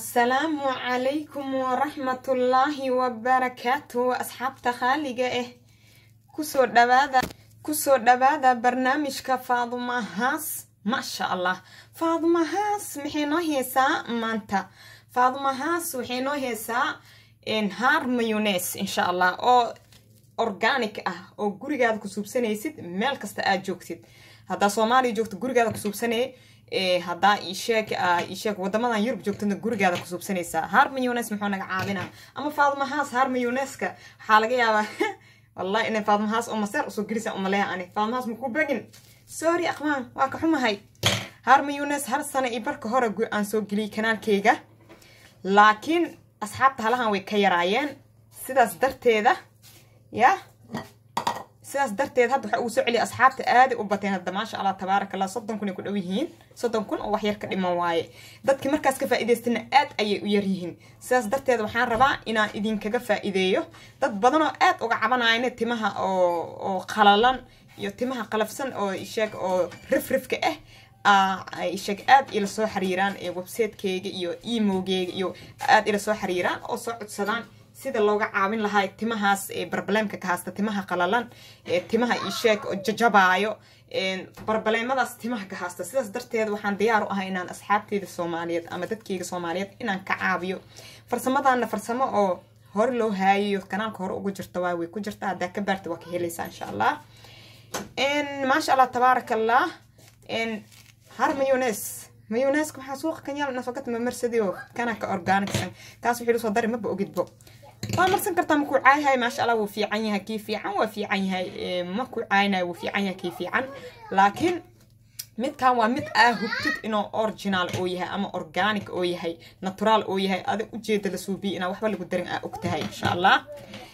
asalaamu calaykum waraxmatullaahi wabarakaatu asxaabta khaaliga ah kusoo dhawaada kusoo dhawaada barnaamijka faadumahaas maasha allah faadumahaas maxay noo heesaa maanta faadumahaas waxay noo heesaa haar mayones insha allah oo organic ah oo gurigaada ku suubsanaysid meel kasta aad joogtid haddaa soomaaliya joogto gurigaada ku suubsanay haddaa isheeg isheeg wadamadan yurub joogtana gurigaada ku suubsanaysaa haar mayones muxuu naga caawinaa ama faadumahaas haar mayoneska waxaa laga yaabaa wallahi inay faadumahaas oo maseer usoo gelisa umaleeya ani faadumahaas makuu begin sorry aqmaan waa ka xumahay haar mayones har sano iyo barka hore aan soo geliyay kanaalkeyga laakiin asxaabta halahan way ka yaraayeen sidaas darteeda ya sidaas darteed hadda waxa uu soo celiya asxaabta aaday u bateen hadda maasha allah tabaaraka allah soddon kun ay ku dhow yihiin soddon kun oo wax yar ka dhiman waaye dadkii markaas ka faa'iidaystana aad ayay u yar yihiin sidaas darteed waxaan rabaa inaan idinkaga faa'iideeyo dad badan oo aad uga cabanayna timaha oo oo qalalan iyo timaha qalafsan oo isheeg oo rifrifka ah isheeg aad ila soo xiriiraan websitekeyga iyo emogeyga iyo aad ila soo xiriiraan oo soo codsadaan sida looga caawin lahaa timahaas barbaleemka ka haasta timaha qalalan timaha isheeg oo jajabaayo barbaleemadaas timaha ka haasta sidaas darteed waxaan diyaar u ahay inaan asxaabteyda soomaaliyeed ama dadkeyga soomaaliyeed inaan ka caawiyo farsamadaana farsamo oo hore loo haayayo kanaalka hore ugu jirta waa way ku jirta haddaa ka baarta waa ka helaysaa insha allah maasha allah tabaaraka allah har mayones mayoneska waxaa suuqa kanyaal nafagat mamarsadio kana ka organicsan kaas wixii soo dari maba ogidbo waa marsan kartaa makuu caayahay maasha allah wuu fiican yahay kii fiican waa fiican yahay makuu caaynayo wuu fiican yahay kii fiican laakiin midkan waa mid aa hubtid inuu original oo yahay ama organic oo yahay natural oo yahay adig ujeeda la suubiya inaa waxba lagu darin aa ogtahay insha allah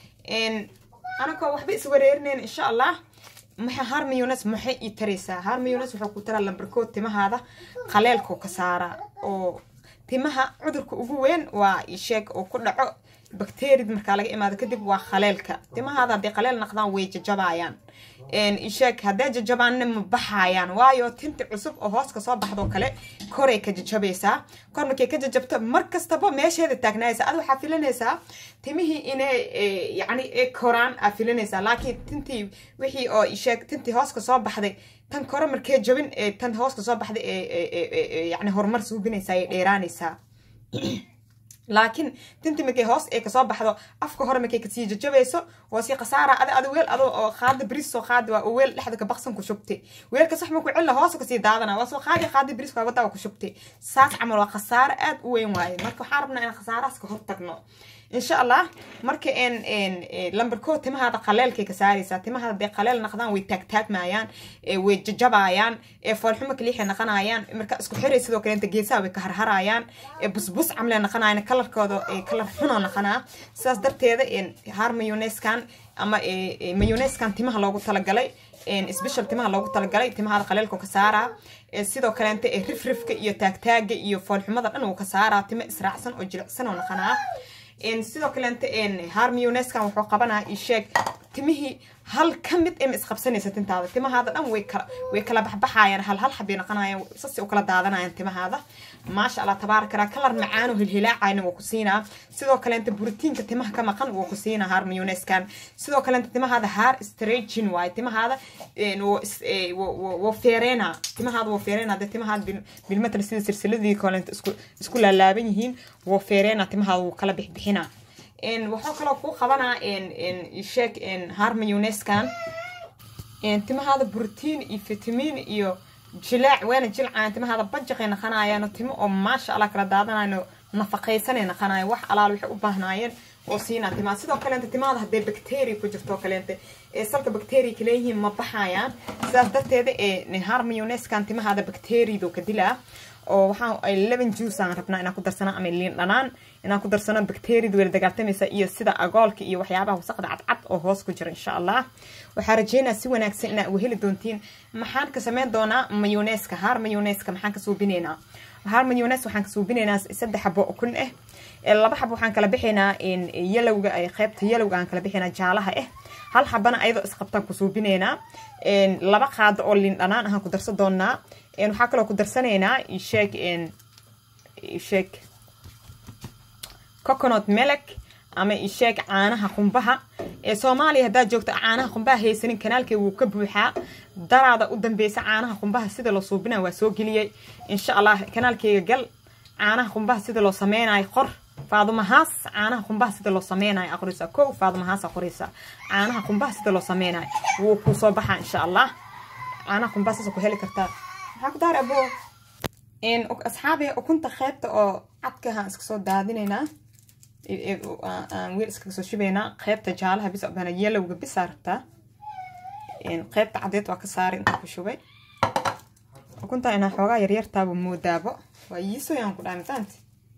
anakoo waxba iswareerinayn insha allah maxay haar mayones maxay ii taraysaa haar mayones wuxuu ku taraa lambarkood timahaada qaleelkoo ka saaraa oo timaha cudurka ugu weyn waa isheeg oo ku dhaco bakteriyad markaa laga imaado kadib waa khaleelka timahaada hadday qaleel naqdaan way jajabayaan isheeg hadday jajabaanna ma baxayaan waayo tinti cusub oo hoos ka soo baxdoo kale koray ka jajabaysaa kor markay ka jajabto mar kastaba meesheeda taagnaaysa ad waxaa filanaysaa timihii inay yacni koraan aa filanaysaa laakiin tintii wixii oo isheeg tintii hoos ka soo baxday tan kore markee jabin tan hoos ka soo baxday yacni horumar suubinaysaa ay dheeraanaysaa laakiin tinti markay hoos ay kasoo baxdo afka hore markay kasii jajabayso waa sii khasaara adi adi weel ado oo qaada bris soo qaadi waa weel dhexda ka baqsan ku shubtay weelka sax ma ku cilla hoos kasii daadana waa soo qaadi qaadi bris waa wadaa ku shubtay saas camal waa khasaaro aad u weyn waaye marka waxaan rabnaa in khasaarahaas ka hortagno insha allah marka lambarkood timahaada qaleelkay ka saaraysaa timahaada hadday qaleel naqdaan way taagtaagmayaan way jajabayaan foolxumo kaliixay naqanayaan marka isku xiray sidoo kaleenta geesaha way ka harharayaan busbus camlee naqanayaan kalarkooda kalar xuna naqanaa sidaas darteeda haar mayoneskan ama mayoneskan timaha loogu talagalay special timaha loogu talagalay timahaada qaleelka ka saaraa sidoo kaleenta rifrifka iyo taagtaaga iyo foolxumada dhan uu ka saaraa timo israacsan oo jilicsan oo naqanaa sidoo kaleenta haar mayoneskan wuxuu qabanaa isheeg timihii hal ka mid ema isqabsanaysa tintaada timahaada dhan way kala way kala baxbaxayaan hal hal xabay naqanayaan sasi u kala daadanayaan timahaada maasha allah tabaaraka allah kalar macaan oo hilhilaacayna wuu ku siinaa sidoo kaleenta borotiinka timaha ka maqan wuu ku siinaa haar mayoneskan sidoo kaleenta timahaada haar stretching waaye timahaada wuu feereena timahaada wuu feereena dee timahaada bilmatal sida silsiladii kaleenta isku isku laalaaban yihiin wuu feereena timahaada wuu kala bixbixinaa waxaa kaloo kuu qabanaa sheeg haar mayoneskan timahaada brotiin iyo fitamiin iyo jilaac weena jilcaan timahaada bajaqay naqanayaan timo oo maasha allah kala daadanayo nafaqaysanay naqanayo wax alaal waxay u baahnaayeen oo siinaa timaha sidoo kaleenta timahaada hadday bacteria ku jirto kaleenta salka bacteria kaleeyihiin ma baxayaan sidaas darteeda haar mayoneskan timahaada bacteriadu ka dilaa oo waxaa eleven juice aan rabnaa inaan ku darsano ama liin dhanaan inaan ku darsano bacteriada wela dagaaltamaysa iyo sida agoolka iyo waxyaabaha wasaqda cadcad oo hoos ku jira insha allah waxaa rajeynaa si wanaagsan inaa uga heli doontiin maxaan ka sameyn doonaa mayoneska haar mayoneska maxaan ka suubinaynaa haar mayones waxaan ka suubinaynaa saddex xabo oo kun ah laba xabo waxaan kala bixaynaa yalowga qaybta yalowga aan kala bixaynaa jaalaha ah hal xabana ayadoo isqabtaan ku suubinaynaa laba qaado oo liin dhanaan ahaan ku darsan doonaa waxaa kaloo ku darsanaynaa sheeg sheeg coconut melek ama isheeg caanaha qumbaha ee soomaaliya haddaad joogto caanaha qumbaha haysanin kanaalkay wuu ka buuxaa daraada u dambeysa caanaha qumbaha sida loo suubina waa soo geliyey insha allah kanaalkayga gal caanaha qumbaha sida loo sameynayo qor faadumahaas caanaha qumbaha sida loo sameynayo aqrisa kow faadumahaas aqrisa caanaha qumbaha sida loo sameynayo wuu kuu soo baxaa insha allah caanaha qumbaha saasa ku heli kartaa maxaa ku daar abo asxaabi ukunta qeybta oo cadkaha iska soo daadinaynaa aan weel iskaga soo shubaynaa qeybta jaalaha bis bana yelowga bisaa rabtaa qeybta cadeed waa ka saari inta ku shubay ukunta inaa xoogaa yaryartaaba moodaabo waa yiisoyaan ku dhahay mafahanti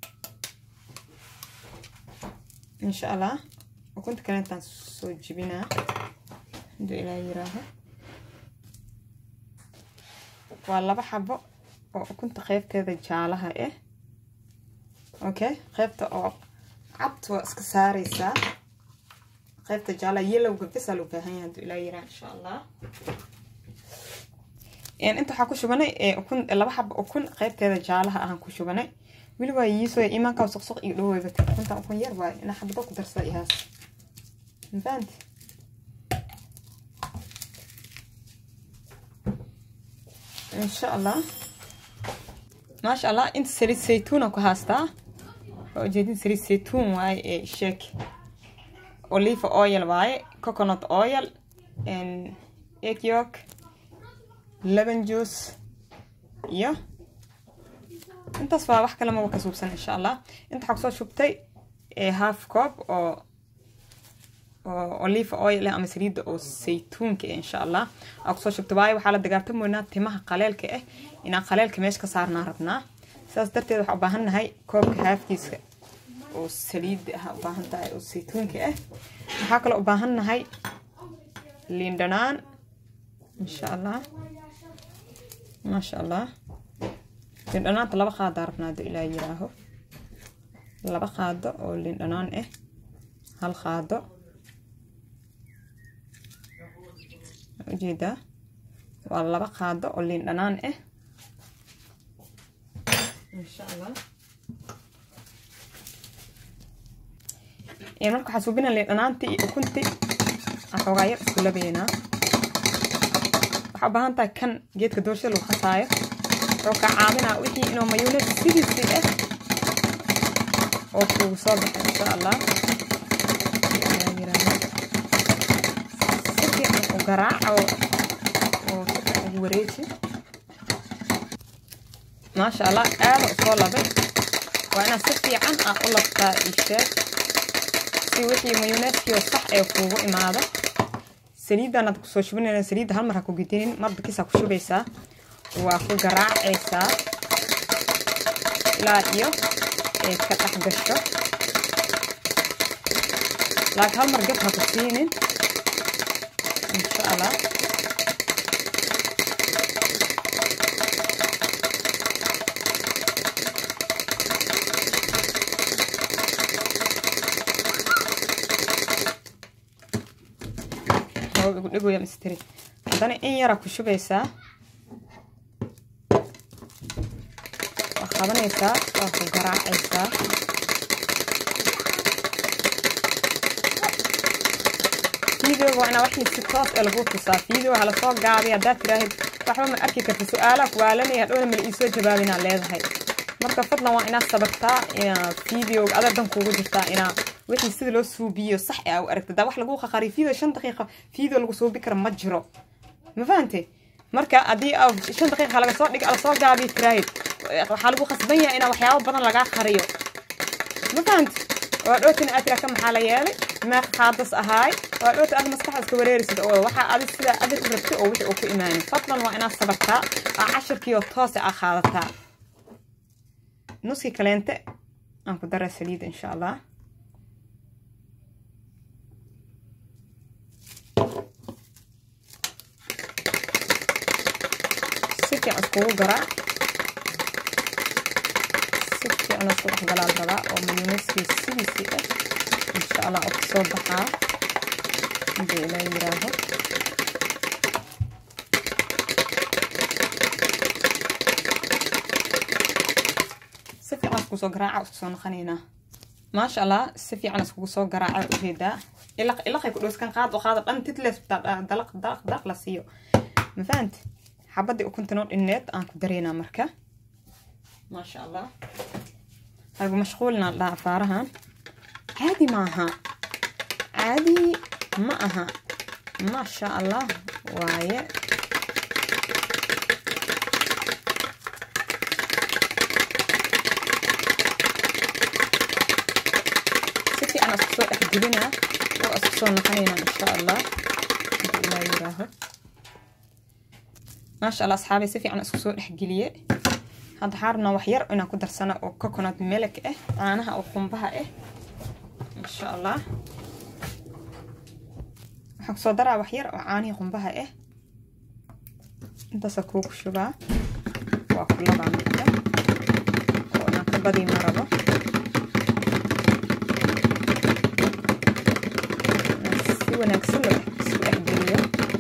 insha allah ukunta kale intaan soo jibinaa haduu ilaa yiraaho waa laba xabo oo ukunta qeybteeda jaalaha ah okay qeybta oo cad waa iska saareysaa qeybta jaalaha yelowga bisaa loo baahan yahay haduu ilaa yiraa insha allah inta waxaa ku shubanay ukun laba xabo ukun qeybteeda jaalaha ahaan ku shubanay weli waa yiisoo imaankaa suqsuq iyo dhaweyba ukunta ukun yar waay inaa xabado ku darsa ihaas mafahanti insha allah maasha allah inta saliid saytuuna ku haastaa waa ujeedin saliid saytuun waaye ee sheek olive oil waaye coconut oil egg yolk lemon juice iyo intaas waa wax kale maba ka suubsan insha allah inta waxaa kusoo shubtay half coob oo oo olive oil ama saliidda oo saytuunka ah insha allah aa kusoo shubtay waayo waxaa la dagaartamoynaa timaha qaleelka ah inaan qaleelka meesha ka saarnaa rabnaa sidaas darteed waxaa u baahan nahay koobka haafkiiska oo saliidda ah u baahan tahay oo saytuunka ah waxaa kaloo u baahan nahay liin dhanaan insha allah maasha allah liin dhanaanta laba qaadaa rabnaa haduu ilaa yiraaho laba qaado oo liin dhanaan ah hal qaado ujeedaa waa laba qaado oo liin dhanaan ah insha allah marka waxaa suubina liin dhanaantii iyo ukuntii aan xoogaa yar isku labaynaa waxaa u baahan tahay kan geedka doorshada lagu qasaayo wuxuu kaa caawinaa wixii inuu mayunes sidiisii ah oo kuugu soo baxay insha allah si fiican u garaaca oo ugu wareeji maasha allah aada u soo labay waa inaad si fiican ah u labtaa isheeg si wixii mayuneeskii sax ee kuugu imaado saliidanaad kusoo shubinayna saliidda hal mar ha ku gidinin marba kisaa ku shubaysaa waa ku garaacaysaa ilaa iyo ay ka dhex gasho laakiin hal mar gab ha ku siinin insha allah dhigaya mistri haddana in yara ku shubaysaa waa qabanaysaa waa ku garaacaysaa videoga waa inaa waxii si toos ee lagu tusaa video ha lasoo gaabay haddaad tiraahid waxba ma arki karta su-aalaha kuwaalanaya hadhowna mala iisoo jawaabinaa leedahay marka fadlan waa inaad sabartaa inaa videoga adardan kuugu jirtaa inaa wixii sida loo suubiyo sax a u aragta daa wax lagu qaqariyo video shan daqiiqa video lagu suubi kara ma jiro ma fahante marka haddii shan daqiiqa laga soo dhig lasoo gaabiyo tiraahid waxaa lagu khasban yahay inaa waxyaabo badan lagaa qariyo ma fahante waa dhootin aad tiraa ka maxaa la yeelay meeq qaadas ahaay waa dhoota aad maskaxda iska wareerisid oo waxaa adi sidaa adig u rabtay oo wixii uu ku imaanin fadlan waa inaad sabartaa aa cashirkii oo toose aa qaadataa nuskii kaleente aan ku daraa saliida insha allah si fiican iskugu garaa si fiican isku dhex galaal rabaa oo mayoneskii sidiisii ah insha allah oo kasoo baxaa hadii ilaa yiraaho si fiican isku soo garaaca isku soo noqonaynaa maasha allah si fiican iskugu soo garaaca ujeedaa ilaq ilaqay ku dhooskan qaad oo qaada dhan titles dalaq dalaq dalaq la siiyo ma fahant xabadii ukuntanoo dhinneed aan ku dareynaa marka maasha allah hagu mashquulina dhaha faarahan caadi maaha caadi ma aha maasha allah waaye si fiican isku soo dhex jibinaa oo isku soo naqanaynaa insha allah inta ilaa yiraaho maasha allah asxaabay si fiican isku soo dhexgeliye hadda xaarna wax yar inaan ku darsano oo coconut melek ah caanaha oo qumbaha ah insha allah waxaan kusoo daraa wax yar oo caanihii qumbaha ah intaasa kuugu shubaa waa kulabaa marka oo inaan ka badii ma rabo si wanaagsan loo isku dhexgeliyo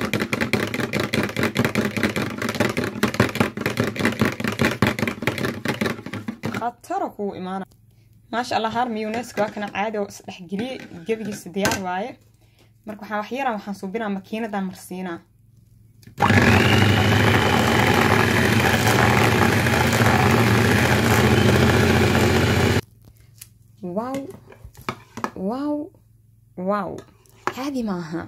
khataro kugu imaana maasha allah haar miyuneska waa kana caadi oo isdhexgeliyey gebigiisa diyaar waaye marka waxaa wax yaran waxaan suubinaa makiinadan marsiinaa wow wow wow caadi ma aha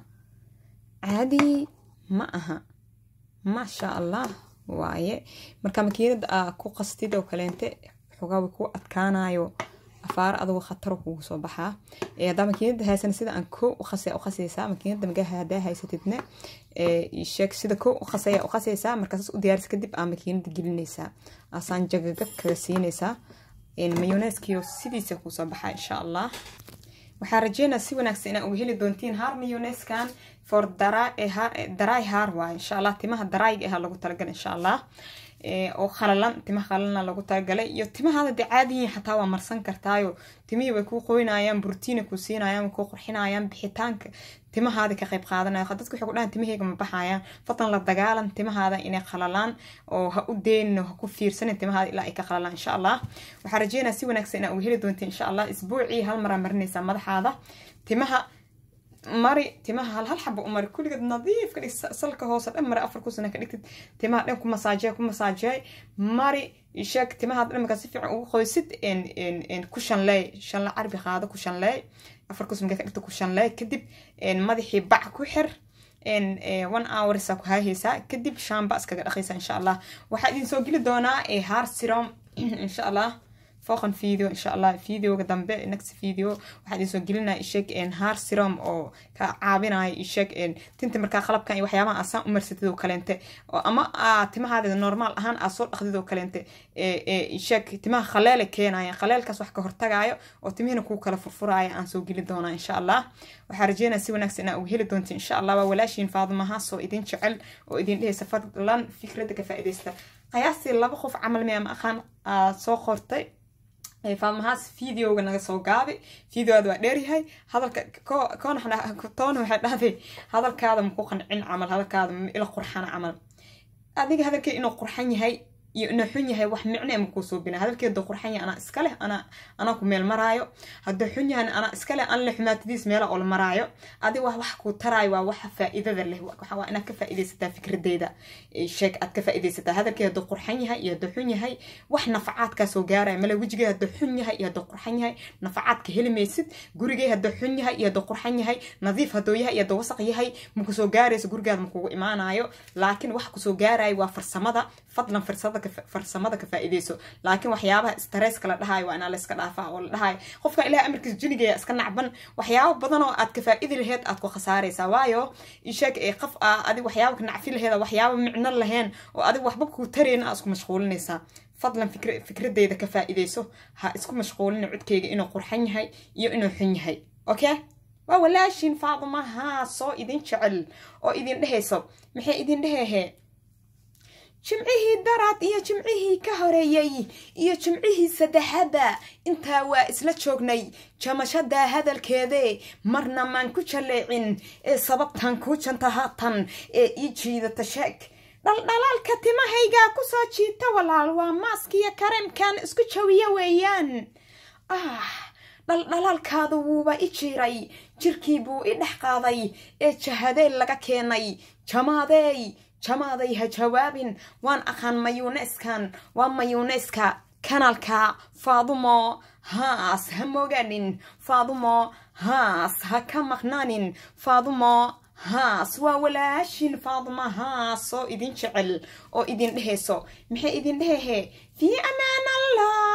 caadi ma aha maasha allah waaye marka makiinada aa ku qastid oo kaleente xogaa way ku adkaanayo afaar adugu khataro kugu soo baxaa haddaa makiinada haysan sida aan ko uqasaya uqasaysaa makiinada magaha hadaa haysatidna sheeg sida ko uqasaya uqasaysaa markaas u diyaaris kadib aa makiinada gelinaysaa asaan jagagab kaga siinaysaa mayoneskiyo sidiisa kusoo baxaa insha allah waxaa rajeynaa si wanaagsan inaa uga heli doontiin haar mayoneskan for daray haar waay insha allah timaha darayga aha lagu talagalay insha allah oo khalalan timaha khalalana lagu talagalay iyo timahaada dee caadiyiin xataa waa marsan kartaayo timihii way kuu qoynayaan burtiina kuu siinayaan way kuu qurxinayaan bixitaanka timahaada ka qayb qaadanaya dadka waxay ku dhahan timahayga ma baxayaan fadlan la dagaalan timahaada inay khalalaan oo ha u deenin ha ku fiirsanin timahaada ilaa ay ka khalalaan insha allah waxaa rajeynaa si wanaagsan inaa uga heli doontiin insha allah isbuucii hal maraa marinaysaa madaxaada timaha mari timaha hal hal xaba u mari kulligeed nadiif ka dhig salka hoose dhan mari afar kusana ka dhigtid timaha dhan ku masaajeey ku masaajeey mari sheeg timaha dhan markaa si fiican ugu qoysid ku shanleey shanle carbi qaado ku shanleey afar kus markaa ka dhigta ku shanleey kadib madaxii bac ku xir one hoursa ku haahaysaa kadib shaamba iskaga dhaqaysaa insha allah waxaa idin soo geli doonaa haar sirom insha allah fooqan video insha allah videoga dambe next video waxaa idin soo gelinaya isheg haar sirom oo ka caabinaya isheg tinta markaa qalabkan iyo waxyaabaha asaan u marsatid oo kaleente ama timahaada normaal ahaan aa soo dhaqdid oo kaleente isheg timaha khaleele keenaya khaleelkaas wax ka hortagayo oo timihina kuu kala furfuraya aan soo geli doonaa insha allah waxaa rajeynaya si wanaagsan inaa uga heli doonta insha allah waa walaashiin faadumahaas oo idin jecel oo idin dhehaysa fadlan fikradda ka faa'iidaysta qiyaastii laba qof camal mee ama aqaan soo qortay faalmahaas videoga naga soo gaabi videoada waa dheeryahay hadalka toona waxay dhahday hadalkaada maku qancin camal hadalkaada ila qurxana camal adiga hadalkee inuu qurxan yahay iyo inuu xun yahay wax micne ma kuu suubina hadalkeeda qurxan yahay anaa iska leh anaa anaa ku meel maraayo hadduu xun yahan anaa iska leh an le xumaatadiis meela oo la maraayo adiga wax wax kuu taraayo waa waxa faa'iidada leh waxa waa inaad ka faa'iidaysataa fikradeyda sheeg aad ka faa'iidaysataa hadalkee hadduu qurxan yahay iyo hadduu xun yahay wax nafacaadkaa soo gaaraya male wejigee hadduu xun yahay iyo hadduu qurxan yahay nafacaadka heli maysid gurigee hadduu xun yahay iyo hadduu qurxan yahay nadiif hadduu yahay iyo hadduu wasaq yahay maku soo gaarayso gurigaada makugu imaanayo laakiin waxa kusoo gaaraya waa farsamada fadlan farsada farsamada ka faa'iidayso laakiin waxyaabaha stresska la dhahayo waa inaa la iska dhaafaa oo la dhahayo qofka ilaah amarkiisa jinigeya iska nacban waxyaabo badan oo aad ka faa'idi laheed aad ku khasaaraysaa waayo isheeg ee qof ah adig waxyaaba ka nacfi laheeda waxyaaba micno laheen oo adig waxba kuu tarayna aa isku mashquulinaysaa fadlan fikradeyda ka faa'iidayso ha isku mashquulina codkeyga inuu qurxan yahay iyo inuu xun yahay okay waa walaashin faadumaha soo idin jecel oo idin dhehayso maxay idin dhehehe jimcihii daraad iyo jimcihii ka horeeyey iyo jimcihii saddexaadba intaa waa isla joognay jamashada hadalkeede marna maan ku jaleecin ee sababtan kuu janta haatan ee ii jiidata sheeg dhaldhalaalka timahaygaa kusoo jiita walaal waa maaskiyo kareemkan isku jawiya weeyaan ah dhaldhalaalkaada wuuba i jiiray jirkii buu i dhex qaaday ee jahadeel laga keenay jamaadeey jamaaday ha jawaabin waan aqaan mayuuneyskan waa mayuuneyska kanaalka faadumo haas ha mogaanin faadumo haas ha ka maqnaanin faadumo haas waa walaashin faaduma haas oo idin jecel oo idin dhehayso maxay idin dhehehe fii amaan allah